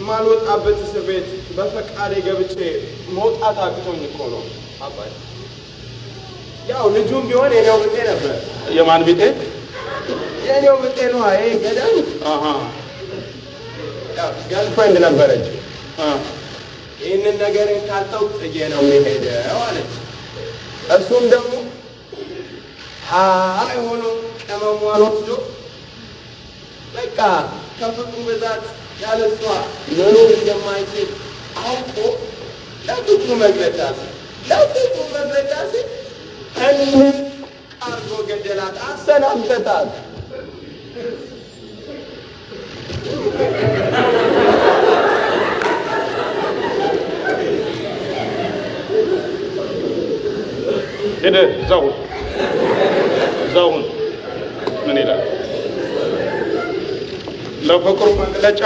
ከማልወጣበት እስር ቤት በፈቃዴ ገብቼ መውጣት አቅቶኝ እኮ ነው አባይ። ያው ልጁም ቢሆን የኔው ብጤ ነበር። የማን ቢጤ? የኔው ብጤ ነው። ይሄ ገዳይ አሃ ገርልፍሬንድ ነበረች። አ ይህንን ነገር ካልተው ጥዬ ነው የሚሄደው አለች። እሱም ደግሞ ሀ የሆኑ ቅመሟን ወስዶ በቃ ከፍቅሩ ብዛት ያለ እሷ መኖር እንደማይችል አውቆ ለፍቅሩ መግለጫ ሲል ለፍቅሩ መግለጫ ሲል እንን አርጎ ገደላት፣ አሰናበታት። ሄደ እዛው እዛው ምን ይላል? ለፍቅሩ መግለጫ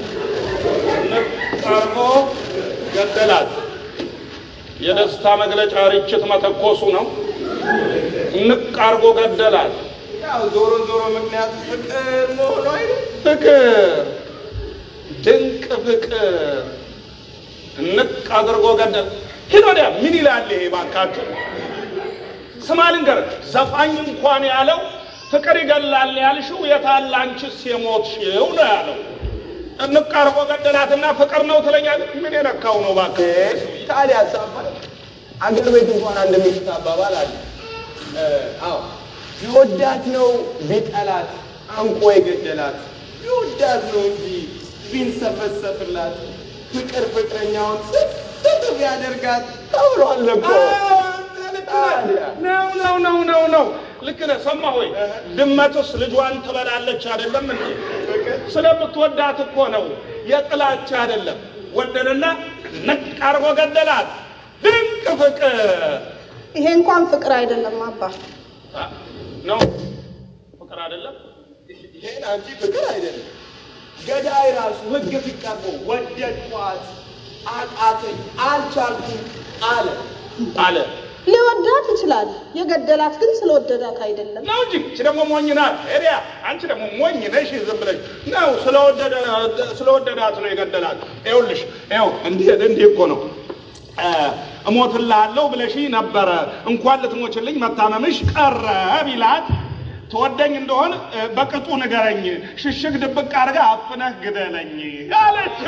ቀርቦ ገደላት። የደስታ መግለጫ ርችት መተኮሱ ነው። ንቅ አርጎ ገደላት። ያው ዞሮ ዞሮ ምክንያቱ ፍቅር መሆኑ አይደል? ፍቅር ድንቅ ፍቅር ንቅ አድርጎ ገደል። ሂድ ወዲያ ምን ይላል ይሄ ባካችሁ? ስማ ልንገርህ፣ ዘፋኝ እንኳን ያለው ፍቅር ይገላል ያልሽው የታለ አንቺስ የሞትሽው ነው ያለው። ንቅ አድርጎ ገደላትና ፍቅር ነው ትለኛለህ? ምን የነካው ነው እባክህ? ታዲያ አባባል አገር ቤት እንኳን አንድ ሚስት አባባል አለ። አዎ ቢወዳት ነው ቢጠላት አንቆ የገደላት ቢወዳት ነው እንጂ ቢንሰፈሰፍላት ፍቅር ፍቅረኛውን ስፍስፍ ቢያደርጋት ተብሏል እኮ። ታዲያ ነው ነው ነው ነው ነው ልክ ነህ። ሰማህ ወይ? ድመትስ ልጇን ትበላለች አይደለም እንዴ? ስለምትወዳት እኮ ነው፣ የጥላቻ አይደለም። ወደደና ንቅ አድርጎ ገደላት። ድንቅ ፍቅር ይሄ እንኳን ፍቅር አይደለም አባ። አ፣ ነው ፍቅር አይደለም። ይሄን አንቺ ፍቅር አይደለም ገዳይ ራሱ ህግ ፊት ቀርቦ ወደድኳት፣ አቃተኝ፣ አልቻልኩም አለ። አለ ሊወዳት ይችላል፣ የገደላት ግን ስለወደዳት አይደለም። ነው እንጂ እቺ ደግሞ ሞኝ ናት። ኤሪያ አንቺ ደግሞ ሞኝ ነሽ። ዝም ብለሽ ነው ስለወደደ ስለወደዳት ነው የገደላት። ይኸውልሽ ይኸው እንዲህ እንዲህ እኮ ነው እ እሞትልሃለሁ ብለሽ ነበረ እንኳን ልትሞችልኝ መታመምሽ ቀረ ቢላት ትወደኝ እንደሆን እ በቅጡ ንገረኝ፣ ሽሽግ ድብቅ አድርገህ አፍነህ ግደለኝ አለችው።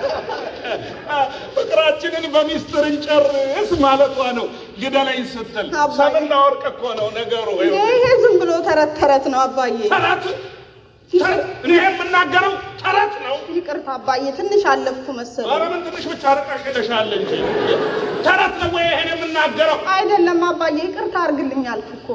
ፍቅራችንን በሚስጥር እንጨርስ ማለቷ ነው። ግደለኝ ስትል አባዬ። ሰምና ወርቅ እኮ ነው ነገሩ። ይኸው ይሄ ዝም ብሎ ተረት ተረት ነው አባዬ። ተረት ተረት እኔ የምናገረው ተረት ነው። ይቅርታ አባዬ፣ ትንሽ አለፍኩ መሰለኝ። ኧረ ምን ትንሽ ብቻ ርቀሽ ሄደሻል እንጂ ተረት ነው ወይ ይሄን የምናገረው? አይደለም አባዬ፣ ይቅርታ አድርግልኝ አልኩ እኮ።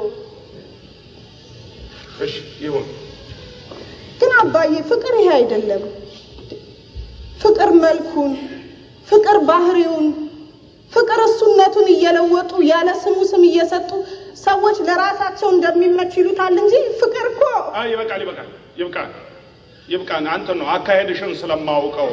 እሺ ይሁን። ግን አባዬ ፍቅር ይሄ አይደለም። ፍቅር መልኩን፣ ፍቅር ባህሪውን፣ ፍቅር እሱነቱን እየለወጡ ያለ ስሙ ስም እየሰጡ ሰዎች ለራሳቸው እንደሚመች ይሉታል እንጂ ፍቅር እኮ አይ ይበቃል፣ ይበቃል፣ ይብቃል፣ ይብቃን። አንተ ነው አካሄድሽን ስለማውቀው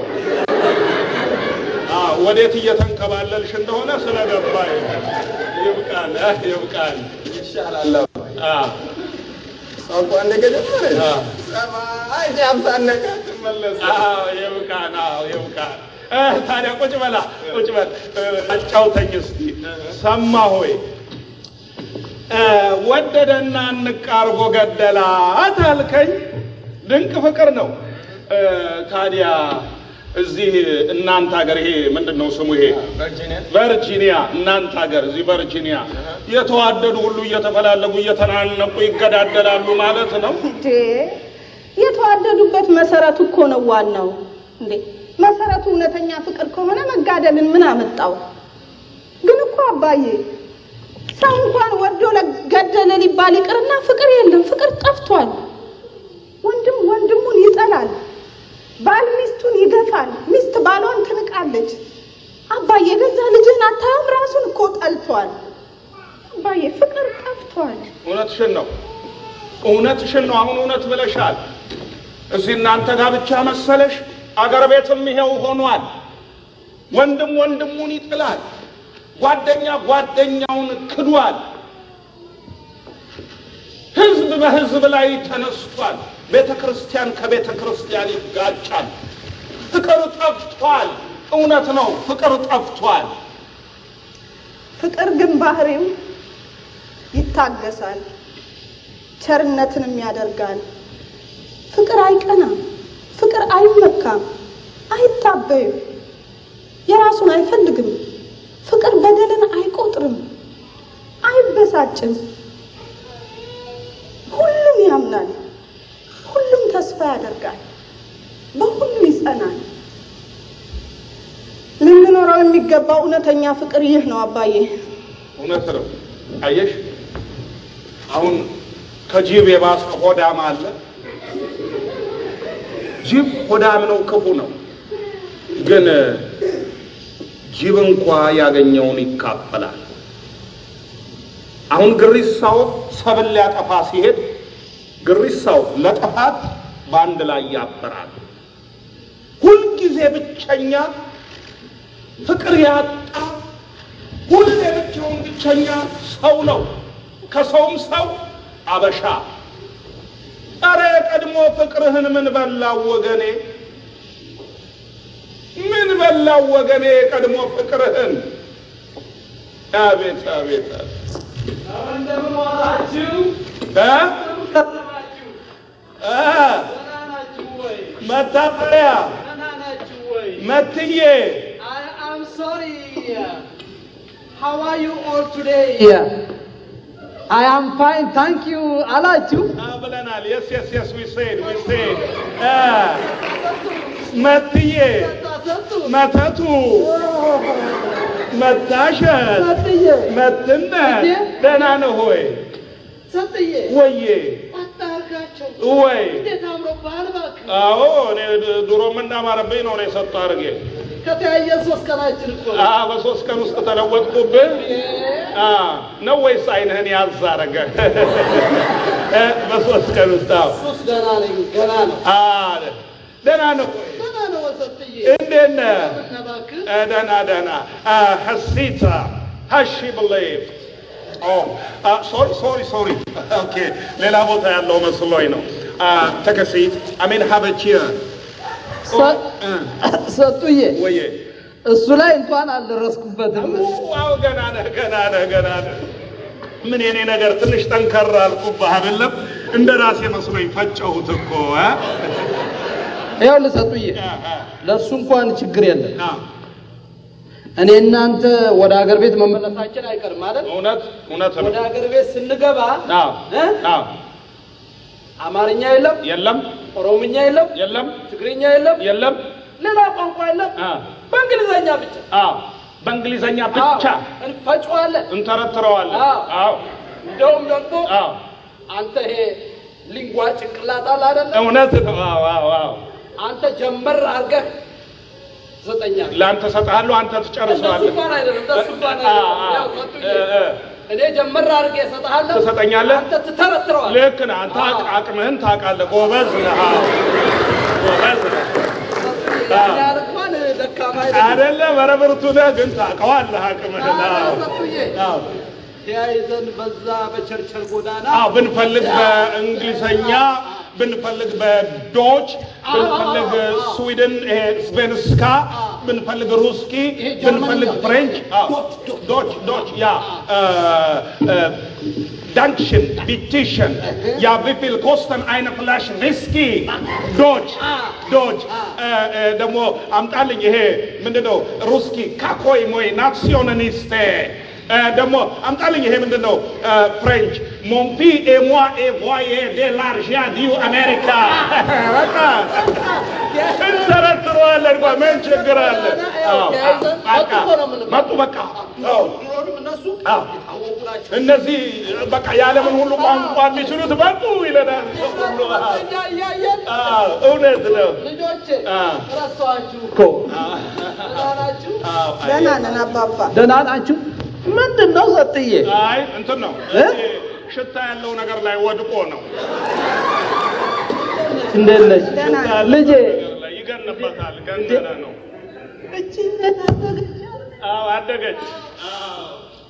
አ ወዴት እየተንከባለልሽ እንደሆነ ስለገባኝ ይብቃል፣ አ ይብቃል። ይሻላል አባዬ። አ ቋንቋ እንደገጀመረ አ ሰማይ ጃምታነቀ ትመለስ አዎ ይብቃን፣ አዎ ይብቃን። እ ታዲያ ቁጭ በላ ቁጭ በል እ አጫውተኝ እስቲ ሰማ ሆይ እ ወደደና ንቅ አርጎ ገደላት አልከኝ። ድንቅ ፍቅር ነው። እ ታዲያ እዚህ እናንተ ሀገር ይሄ ምንድን ነው ስሙ? ይሄ ቨርጂኒያ ቨርጂኒያ እናንተ ሀገር እዚህ ቨርጂኒያ የተዋደዱ ሁሉ እየተፈላለጉ እየተናነቁ ይገዳደላሉ ማለት ነው። እንዴ የተዋደዱበት መሰረቱ እኮ ነው ዋናው። እንዴ መሰረቱ እውነተኛ ፍቅር ከሆነ መጋደልን ምን አመጣው? ግን እኮ አባዬ ሰው እንኳን ወዶ ለገደለ ሊባል ይቅርና ፍቅር የለም፣ ፍቅር ጠፍቷል። ወንድም ወንድሙን ይጠላል፣ ባል ሚስቱን ይገፋል፣ ሚስት ባሏን ትንቃለች። አባዬ ገዛ ልጅህን አታየውም? ራሱን እኮ ጠልቷል። አባዬ ፍቅር ጠፍቷል። እውነትሽን ነው፣ እውነትሽን ነው። አሁን እውነት ብለሻል። እዚህ እናንተ ጋር ብቻ መሰለሽ? አገር ቤትም ይሄው ሆኗል። ወንድም ወንድሙን ይጥላል፣ ጓደኛ ጓደኛውን ክዷል። ህዝብ በህዝብ ላይ ተነስቷል። ቤተ ክርስቲያን ከቤተ ክርስቲያን ይጋጫል። ፍቅር ፍቅር ጠፍቷል። እውነት ነው፣ ፍቅር ጠፍቷል። ፍቅር ግን ባህሪው ይታገሳል፣ ቸርነትንም ያደርጋል። ፍቅር አይቀናም፣ ፍቅር አይመካም፣ አይታበይም፣ የራሱን አይፈልግም። ፍቅር በደልን አይቆጥርም፣ አይበሳጭም፣ ሁሉም ያምናል፣ ሁሉም ተስፋ ያደርጋል፣ በሁሉ ይጸናል። ልንኖረው የሚገባው እውነተኛ ፍቅር ይህ ነው አባዬ። እውነት ነው። አየሽ፣ አሁን ከጅብ የባሰ ሆዳም አለ። ጅብ ሆዳም ነው፣ ክፉ ነው። ግን ጅብ እንኳ ያገኘውን ይካፈላል። አሁን ግሪሳው ሰብል ሊያጠፋ ሲሄድ ግሪሳው ለጥፋት በአንድ ላይ ያበራል። ሁልጊዜ ብቸኛ ፍቅር ያጣ ሁሌ ብቻውን ብቸኛ ሰው ነው። ከሰውም ሰው አበሻ። አረ የቀድሞ ፍቅርህን ምን በላው ወገኔ? ምን በላው ወገኔ? የቀድሞ ፍቅርህን አቤት አቤት አቤት እንደምን ዋላችሁ? እ ከረማችሁ? እ ደህና ናችሁ ወይ? መታጠሪያ ደህና ናችሁ ወይ? መትዬ I am sorry. How are you all today? I am fine, thank you. አላችሁ? አ ብለናል። የስ የስ የስ ዊ ሴድ ዊ ሴድ እ መትዬ ሰጡ መተቱ መታሸት ሰጥዬ መትነት እንዴ? ደህና ነህ ሆይ ሰጥዬ ወዬ አታርጋቸው ወይ እንዴት አምሮብሃል እባክህ። አዎ እኔ ድ- ድሮ የምናማረብኝ ነው እኔ ሰጡ አድርጌ ከተያየ ሶስት ቀናችን እኮ ነው። አ በሶስት ቀን ውስጥ ተለወጥኩብህ አ ነው ወይስ አይንህን ያዝ አረገ እ በሶስት ቀን ውስጥ አዎ ሶስት ገና ነኝ ገና ነው አ ደህና ነህ ሆይ ገና ነው ሰጥዬ እንዴት ነህ እና እባክህ እ ደህና ደህና አ ሐሲታ ሀሺ ብሌቭ ሶሪ ሶሪ ሶሪ ኦኬ ሌላ ቦታ ያለው መስሎኝ ነው ተከሲት አሜን ሀበቺያ ሰ- ሰጡዬ ወዬ እሱ ላይ እንኳን አልደረስኩበትም። ዋው ገና ነህ ገና ነህ ገና ነህ ምን የኔ ነገር ትንሽ ጠንከር አልኩብህ አይደለም እንደ ራሴ መስሎኝ ፈጨሁት እኮ እ? ይኸውልህ ሰጡዬ እ፣ እ፣ ለእሱ እንኳን ችግር የለም። አ፣ እኔ እናንተ ወደ ሀገር ቤት መመለሳችን አይቀርም አይደል? እውነት እውነት ነው ወደ ሀገር ቤት ስንገባ አዎ እ? አዎ አማርኛ የለም፣ የለም ኦሮምኛ የለም፣ የለም ትግርኛ የለም፣ የለም ሌላ ቋንቋ የለም። አ፣ በእንግሊዘኛ ብቻ አዎ በእንግሊዘኛ ብቻ አዎ፣ እንፈጨዋለን። እንተረትረዋለን አዎ። አዎ እንደውም ደግሞ አዎ አንተ ይሄ ሊንጓ ጭንቅላት አለ አይደለ? እውነት ነው አዎ አዎ አዎ አንተ ጀመር አድርገህ ዘጠኛል ለአንተ እሰጥሃለሁ አንተ እንደሱ ትጨርሰዋለህ እንኳን አይደለም፣ እንደሱ እንኳን አ፣ አይደለም። አ፣ ያው ሰጡኝ። እ፣ እ። እኔ ጀመር አድርጌ እሰጥሃለሁ፣ ትሰጠኛለህ? አንተ ትተረትረዋለህ። ልክ ነህ አንተ አቅ- አቅምህን ታውቃለህ ጎበዝ ነህ አዎ ጎበዝ ነህ ያን ያህል እንኳን ደካማ አይደለም። አይደለም ኧረ ብርቱ ነህ ግን ታውቀዋለህ አቅምህን አዎ ሰጡዬ አዎ ተያይዘን በዛ በቸርቸር ጎዳና አዎ ብንፈልግ በእንግሊዘኛ ብንፈልግ በዶች ብንፈልግ ስዊድን ይሄ ስቬንስካ ብንፈልግ ሩስኪ ይሄ ጀርመንኛ፣ ብንፈልግ ፍሬንች አዎ ዶች ዶች ያ ዳንክሽን ቢቲሽን ያ ቪፊል ኮስተን አይነ ፍላሽ ዊስኪ ዶች ዶች ደግሞ አምጣልኝ ይሄ ምንድነው ሩስኪ ካኮይ ሞይ ናሲዮናሊስቴ ደግሞ አምጣልኝ ይሄ ምንድን ነው ፍሬንች ሞንፒ ኤሟ ኤቮዬ ዴ ላርዣ ዲዩ አሜሪካ በቃ እንተረትረዋለን እኮ ምን ችግር አለ አዎ፣ በቃ መጡ በቃ አዎ ድሮንም እነሱ አዎ የታወቁ ናቸው። እነዚህ በቃ የዓለምን ሁሉ ቋንቋ የሚችሉት መጡ ይለናል ሰው ሁሉ። አዎ፣ እኛ እያየን አዎ፣ እውነት ነው ልጆቼ አዎ። ረሳኋችሁ እኮ ደህና ናችሁ? አዎ፣ አይ፣ ደህና ነን አባባ። ደህና ናችሁ? ምንድን ነው ሰጥዬ? አይ እንትን ነው እ? ይሄ ሽታ ያለው ነገር ላይ ወድቆ ነው እንዴት ነሽ ደህና ሽታ ያለው ልጄ? ነገር ላይ ይገንበታል ገነነ ነው እቺ እንደታደገች አዎ አደገች አዎ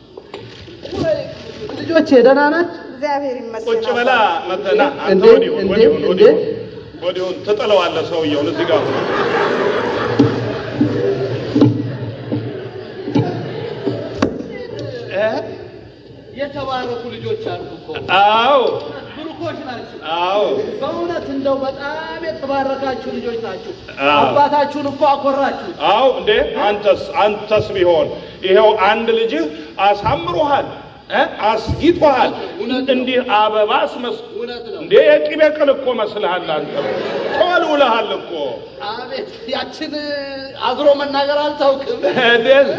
ልጆቼ ደህና ናችሁ? እግዚአብሔር ይመስገን። ቁጭ በላ መተና አንተ እንዴ? ወዲሁን እንዴ? ወዲሁን እንዴ? ወዲሁን ወዲሁን ትጥለዋለህ ሰውየውን እዚህ ጋር እ? የተባረኩ ልጆች አሉ እኮ አዎ ብሩኮች ናቸው። አዎ በእውነት እንደው በጣም የተባረካችሁ ልጆች ናችሁ። አዎ። አባታችሁን እኮ አኮራችሁ። አዎ እንዴ አንተስ አንተስ ቢሆን ይኸው አንድ ልጅህ አሳምሮሃል እ? አስጊጦሃል እውነት ነው። እንዲህ አበባ አስመስ እውነት ነው። እንዴ የቅቤ ቅል እኮ መስልሃል አንተ ተወልውለሃል እኮ አቤት ያችን አዝሮ መናገር አልታውቅም። እንዴት?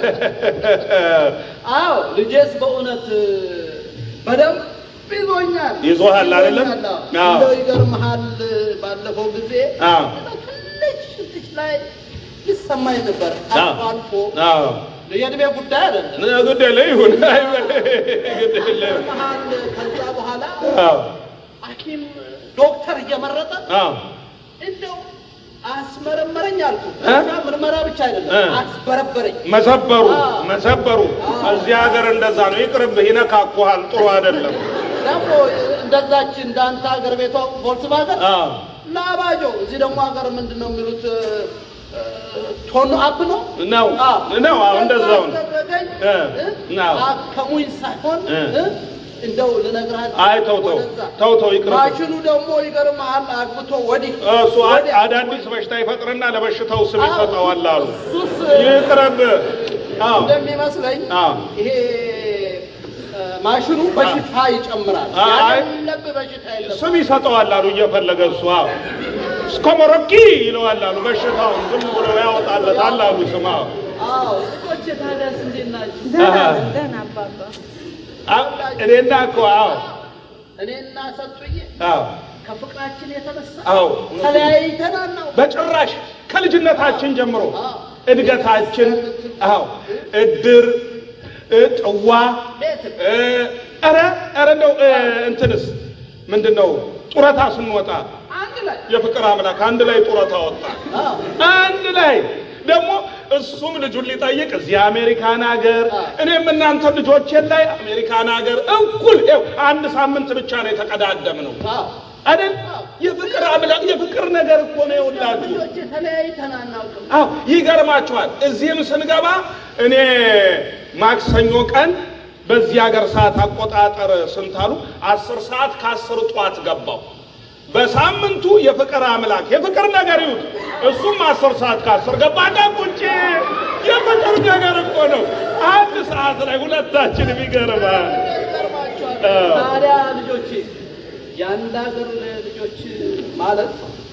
አዎ ልጄስ በእውነት በደንብ ይዞኛል። ይዞሃል አይደለም? ይዞኛል፣ አዎ። አዎ። እንደው ይገርምሃል ባለፈው ጊዜ አዎ እንደው ትንሽ ትንሽ ላይ ይሰማኝ ነበር አልፎ አልፎ አዎ የእድሜ ጉዳይ አይደለም። ግድ የለ ይሁን አይበል ግድ የለ መሀል ከዛ በኋላ አዎ ሐኪም ዶክተር እየመረጠ አዎ እንደው አስመረመረኝ አልኩ። እ? እና ምርመራ ብቻ አይደለም እ? አስበረበረኝ። መሰበሩ አዎ። መሰበሩ አዎ። እዚህ ሀገር እንደዛ ነው። ይቅርብህ፣ ይነካኩሃል። ጥሩ አይደለም። ደግሞ እንደዛች እንዳንተ ሀገር ቤቷ ቮልክስቫገን አዎ ላባጆ እዚህ ደግሞ ሀገር ምንድን ነው የሚሉት እ፣ ቶን አፕ ነው ነው አዎ። ነው። አዎ እንደዛው ነው። አስደረገኝ። እ፣ እ? ነው። አከሙኝ ሳይሆን እ። እ? እንደው ልነግርህ አይ ተው ተው ወደዛ። ተው ተው ይቅርብህ። ማሽኑ ደግሞ ይገርምሃል አግብቶ ወዲህ እሱ አ- ወዲያ። አዳዲስ በሽታ ይፈጥርና ለበሽታው ስም ይሰጠዋል አሉ። እሱስ ይቅርብህ። አዎ እንደሚመስለኝ አዎ ይሄ እ፣ ማሽኑ በሽታ ይጨምራል። አይ። ያለብህ በሽታ የለም። ስም ይሰጠዋል አሉ እየፈለገ እሱ አዎ እስኮሞሮኪ ይለዋል አሉ። በሽታውን ዝም ብሎ ያወጣለታል አሉ ስም አዎ አዎ ልጆቼ ታዲያስ እንዴት ናችሁ? ደህና አሃ። ነን፣ ደህና አባባ። አዎ፣ እኔና እኮ አዎ እኔና ሰጡዬ አዎ ከፍቅራችን የተነሳ አዎ ተለያይተን አናውቅም። በጭራሽ ከልጅነታችን ጀምሮ አዎ። እድገታችን አዎ እድር እ፣ ጥዋ ቤት እ፣ ኧረ ኧረ እንደው እ፣ እንትንስ ምንድን ነው ጡረታ ስንወጣ አንድ ላይ የፍቅር አምላክ አንድ ላይ ጡረታ ወጣ አዎ አንድ ላይ ደግሞ እሱም ልጁን ሊጠይቅ እዚህ አሜሪካን ሀገር አዎ። እኔም እናንተ ልጆቼን ላይ አሜሪካን ሀገር እኩል ይኸው አንድ ሳምንት ብቻ ነው የተቀዳደም ነው አዎ አይደል የፍቅር አምላክ የፍቅር ነገር እኮ ነው የሁላችሁ ልጆቼ ተለያይተን አናውቅም። አዎ ይገርማችኋል። እዚህም ስንገባ እኔ ማክሰኞ ቀን በዚህ ሀገር ሰዓት አቆጣጠር ስንት አሉ? አስር ሰዓት ከአስር ጠዋት ገባው። በሳምንቱ የፍቅር አምላክ የፍቅር ነገር ይሁት እሱም አስር ሰዓት ከአስር ገባ። ቁጭ የፍቅር ነገር እኮ ነው። አንድ ሰዓት ላይ ሁለታችንም ይገርማል። ይገርማችኋል። አዎ። ታዲያ ልጆቼ የአንድ ሀገር ልጆች ማለት